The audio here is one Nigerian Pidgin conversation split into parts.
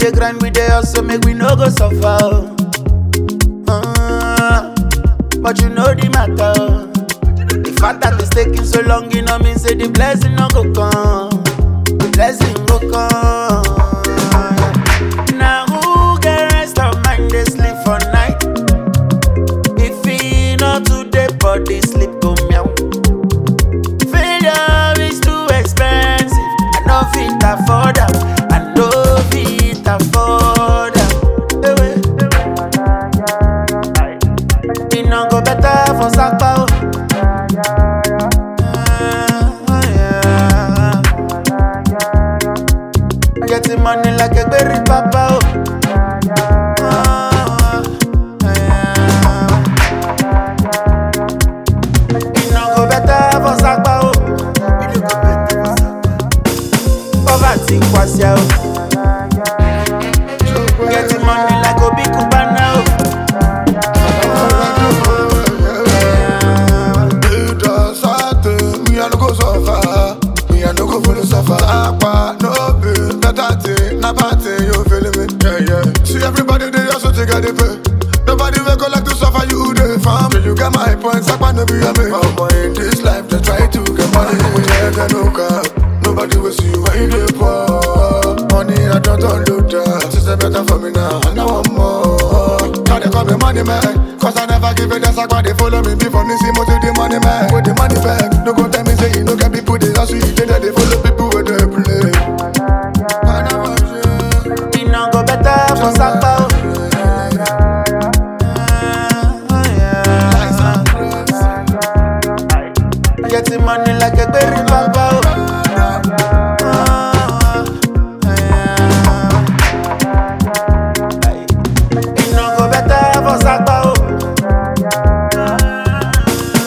dey grind, we dey hustle, make we no go suffer. oh. Uh, but you know the matter. oh. The fact that it's taking so long, you know mean say the blessing no go come. The blessing go come. Now who get rest of mind? They sleep for night. If he not today, body sleep go meow. Failure is too expensive. I no fit afford am. I no fit afford am. Ewe. E no go better for Sapa o. Getting money like a berry papa oh. E no go better for Sapa oh. Poverty kwasia oh. Getting money like Obi Kubana oh. It does something, me I no go suffer. Me I no go follow suffer. Aqua, no be better thing, na bad thing. You feeling me? Yeah, yeah. See everybody they also take a pay. Nobody will go like to suffer. You the farm, you get my points. Aqua no be a me. Oh boy, in this life they try to get money. We take a no cap. Nobody will see you when you dey poor. Money I don't unload that. System better for me now, and I want more. Now they call me money man Cause I never give it a sack But they follow me before me see most of the money man With the money back No go tell me say you no get people They also you think that they follow people with the play I know what you- E no go better for Sapa oh. Getting money like a berry papa oh. E no go better for Sapa oh.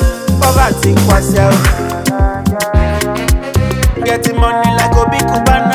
Poverty kwasia oh. Getting money like Obi Kubana